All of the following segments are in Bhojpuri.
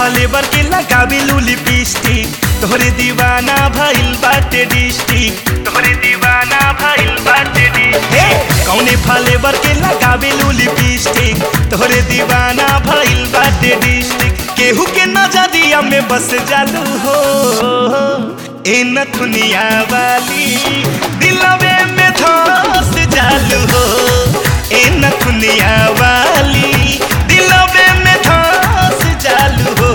फलेवर के लगावे लू लिपस्टिक तोहरे दीवाना भइल बाटे डिस्ट्रिक्ट तोहरे दीवाना भइल बाटे डिस्ट्रिक्ट कौने फलेवर के लगावे लू लिपस्टिक तोहरे दीवाना भइल बाटे डिस्ट्रिक्ट केहू के नजरिया में बस जालू हो ए नथुनिया वाली दिलवे में धस जालू हो ए नथुनिया वाली दिलवे में धस जालू हो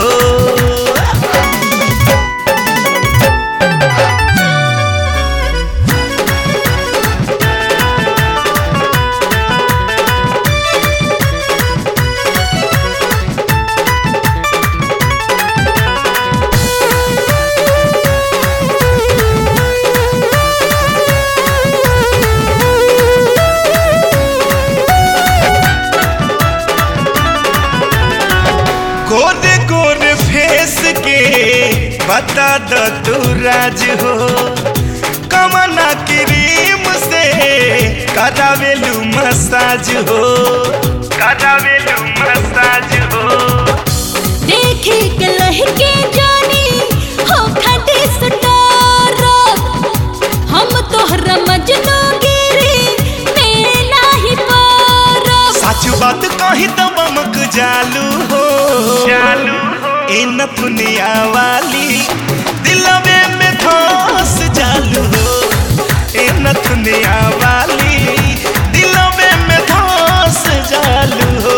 गोरे गोरे फेस के बता द तू राज हो कमना क्रीम से करावेलू मसाज हो करावेलू मसाज हो देखे के लहके जानी हो खटे सटारो हम तोहरा मजनू गिरी में नाही पारो सच बात कही तो बमक जालू हो जालू ए नथुनिया वाली दिलवे में धस जालू हो ए नथुनिया वाली दिलवे में धस जालू हो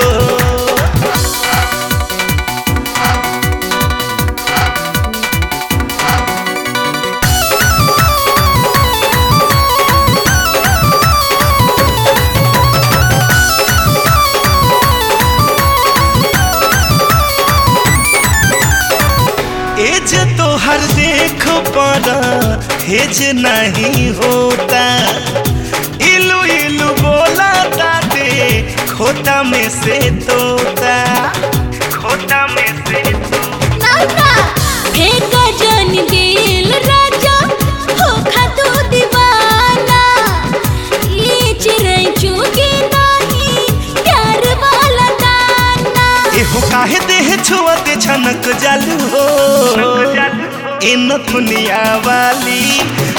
एज तो हर देख पर हेज नहीं होता इलू इलू बोला ताते खोता में से तोता खोता में से तोता नाना फेंका जन दिल राजा हो खातू दीवाना ये चिड़ै चुगी नाही प्यार वाला दाना एहो काहे देह छुअते छनक जालू हो ए नथुनिया वाली